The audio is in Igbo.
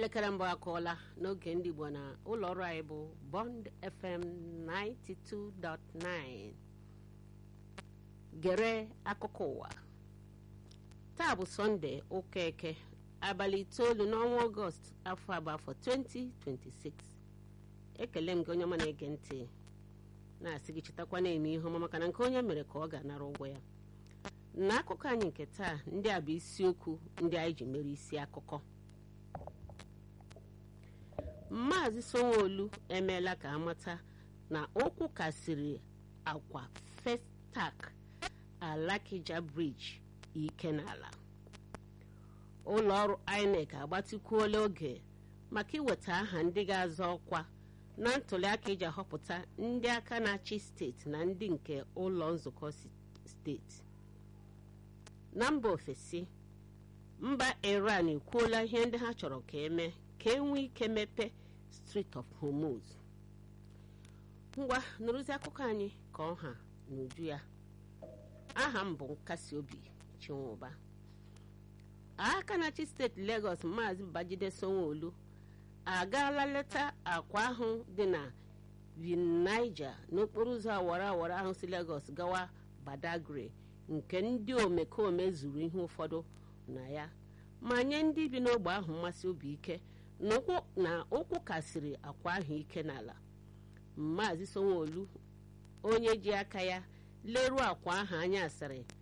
elekere mbụ akụọla n'oge ndị igbo na ụlọ ọrụ anyị bụ bond fm 92.9 gere akụkọ ụwa taa bụ sọnde ụka eke abalị itoolu n'ọnwa ọgọst afọ abụ afọ 2026 ekele m gị onye ọma na-ege ntị na-asị gị chetakwa na-eme ihe ọma maka na nke onye mere ka ọ ga-anara ụgwọ ya n'akụkọ anyị nke taa ndị a bụ isiokwu ndị anyị ji mere isi akụkọ maazị sanwo-olu emeela ka amata na okwu kasịrị akwa festak alakija briji ike n'ala ụlọ ọrụ inec agbatịkwuola oge maka iweta aha ndị ga-azọ ọkwa na ntụliaka iji ahọpụta ndị aka na-achị steeti na ndị nke ụlọ nzukọ steeti na mba ofesi mba iran ekwuola ihe ndị ha chọrọ ka eme ka e nwee ike mepee Strait of Hormuz ngwa nụrụzi akụkọ anyị ka ọha n'uju ya aha m bụ nkasi obi chinwụba aka na-achị steeti Lagos maazị Babajide Sanwo-Olu agaala leta akwa ahụ dị na Vinaija n'okporo ụzọ awara awara ahụ si Lagos gawa Badagry nke ndị omekome zuru ihe ụfọdụ na ya ma nye ndị bi n'ogbe ahụ mmasị obi ike na ụkwụ kasịrị akwa ahụ ike n'ala maazị Sanwo-Olu onye ji aka ya leruo akwa ahụ anya asịrị